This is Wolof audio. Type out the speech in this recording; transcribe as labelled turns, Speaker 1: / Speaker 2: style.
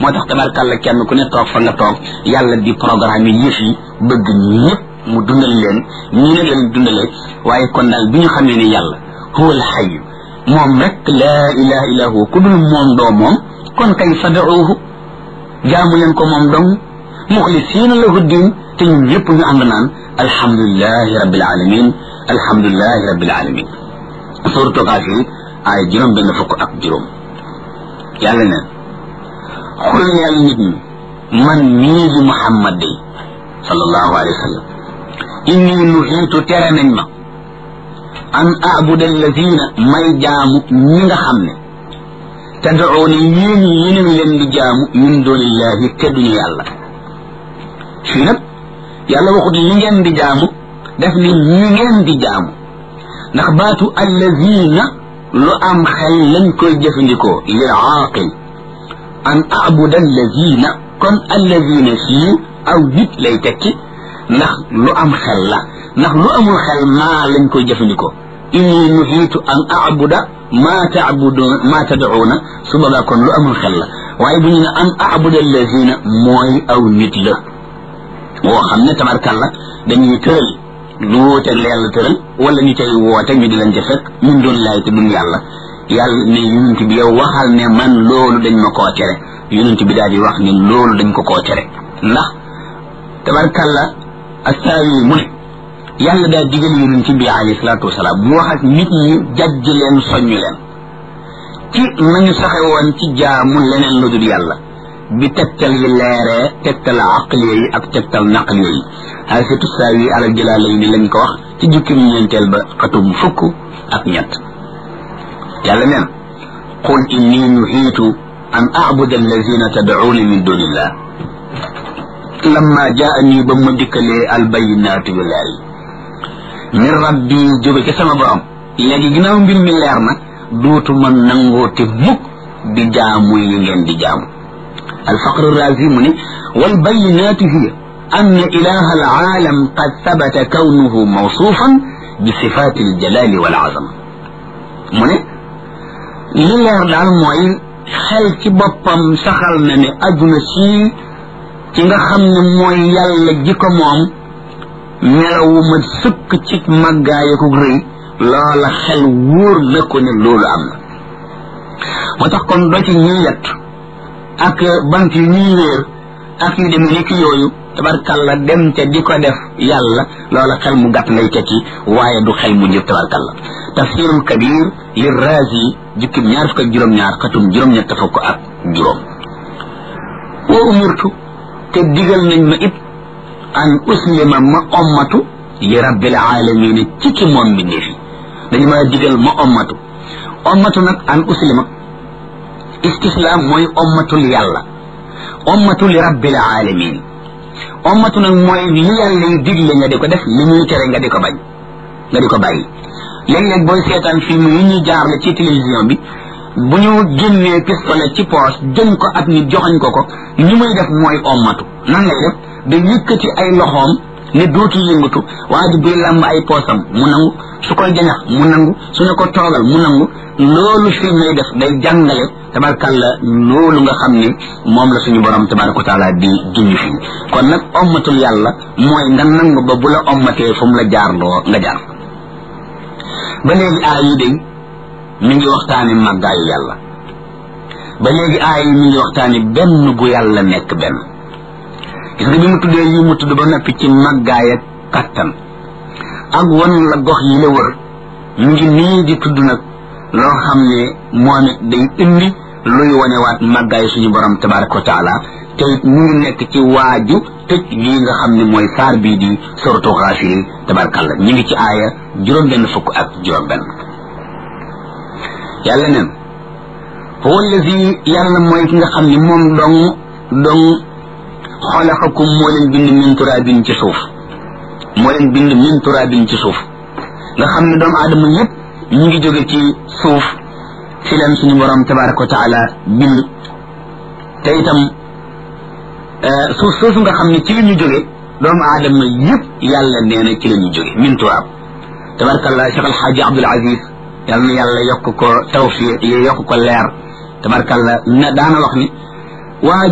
Speaker 1: moo tax tabarkàlla kenn ku ne toog fa nga toog yàlla di programme yi yëf yi bëgg ñëpp mu dundal leen ñii ne leen dundalee waaye kon daal bi ñu xamee ne yàlla huwa alxayu moom rek laa ilaha illa huwa ku dul moom doo moom kon kay fadauhu jaamu leen ko moom dong muxlisiina lahu diin te ñun ñëpp ñu ànd naan alhamdulilahi rabbil alamin alhamdulilahi rabbil alamin suratu Gaafir ay juróom benn fukk ak juróom yàlla neen xul neel nit ñi man mii di Muhammad day sallallahu alayhi wa sallam inni nuhiitu tere nañ ma an abuda alladina may jaamu ñi nga xam ne tad'uuna yéen yéen leen di jaamu min dunillahi te duñu yàlla fii nag yàlla waxut li ngeen di jaamu def ni ñi ngeen di jaamu ndax baatu alladina lu am xel lañ koy jëfandikoo lil aaqil an abuda alladina kon alladina fii aw nit lay tekki ndax lu am xel la ndax lu amul xel maa lañ koy jëfandikoo inni nuhiitu an abuda maa taabudu maa tad'uuna su boobaa kon lu amul xel la waaye bu ñu ne an abuda alladina mooy aw nit la woo xam ne tabarkàlla dañuy tëral lu wuuteeg la yàlla tëral wala ñu cay woote ñu di leen ca fekk min doon laay te duñ yàlla yàlla ne yonent bi yow waxal ne man loolu dañ ma koo tere yonent bi daal di wax ne loolu dañ ko koo tere ndax tabarkàlla astaawi mu ne yàlla daal digal yonent bi alayhi salaatu wasalaam mu wax ak nit ñi jajj leen soññu leen ci nañu saxe woon ci jaamu leneen lu dul yàlla bi tegtal yi leeree tegtal aqliya yi ak tegtal naqliya yi xaasitu saawi alal jëlaalay ni lañ ko wax ci jukki mu ñeenteel ba xatum fukk ak ñett yàlla neen qul inni nuhiitu an abuda allazina tad'uuna min dunillah lamma jaani ba ma dikkalee albayinaatu yu leer yi min rabbi jóge ci sama borom léegi ginnaaw mbir mi leer na duutuma nangoote mukk di jaamu yi ngeen di jaamu الفقر الرازي مني والبينات هي أن إله العالم قد ثبت كونه موصوفا بصفات الجلال والعظمة مني لله دال موي xel ci boppam saxal na ne aduna si ci nga xam ne mooy yàlla ji ko moom melawu ma sëkk ci màggaaya ko rëy loola xel wóor na ko ne loolu am na moo tax kon doo ci ñuy yett ak bant yu ñuy wéer ak yu demee ni ki yooyu tabarkalla dem ca di ko def yàlla loola xel mu gàtt ngay tekki waaye du xel mu njëf tabarkalla tafsirul kabir li razi jukkib ñaar fukk ak juróom-ñaar xatum juróom-ñett fukk ak juróom wa umirtu te digal nañ ma it an uslima ma ommatu li rabbil alamin ci ki moom bi fi dañu ma digal ma ommatu ommatu nag an uslima istislaam mooy ommatul yàlla ommatu li rabbil alamin ommatu nag mooy li yàlla yi digle nga di ko def li ñuy tere nga di ko bañ nga di ko bàyyi léeg-léeg booy seetaan film yi ñuy jaarle ci télévision bi bu ñu génnee pistolet ci poos jëm ko ak nit joxañ ko ko ni muy def mooy ommatu nan lay def da yëkkati ay loxoom ne dootu yëngatu waa ji buy làmb ay poosam mu nangu su koy jañax mu nangu su ne ko toogal mu nangu loolu film lay def day jàngale tabarkalla loolu nga xam ne moom la suñu borom tabaraka wa taala di junj fii kon nag ommatul yàlla mooy nga nangu ba bu la ommatee fu mu la jaarloo nga jaar ba léegi aay yi day mi ngi waxtaane màggaayu yàlla ba léegi aay yi mi ngi waxtaane benn gu yàlla nekk benn gis nga bi mu tuddee yi mu tudd ba noppi ci màggaay ak kattan ak wan la gox yi la wër mu ngi nii di tudd nag loo xam ne moom it day indi luy wanewaat màggaay suñu borom tabaraka wa taala te it mu ngi nekk ci waaju tëj lii nga xam ne mooy saar bii di soratu xaafiri tabarakàllah ñu ngi ci aaya juróom benn fukk ak juróom benn yàlla neen huwa allazi yàlla mooy ki nga xam ne moom dong dong xalaqakum moo leen bind min turaabin ci suuf moo leen bind min turaabin ci suuf nga xam ne doomu aadama yépp ñu ngi jóge ci suuf fi leen suñu borom tabaraka wa taala bind te itam suuf soosu nga xam ne ci la ñu jóge doomu aadama yépp yàlla nee na ci la ñu jóge min turaab tabarakallah Cheikh Alxaaji Abdul Aziz yàlla na yàlla yokk ko tawfiq yokk ko leer tabarakallah na daana wax ni waa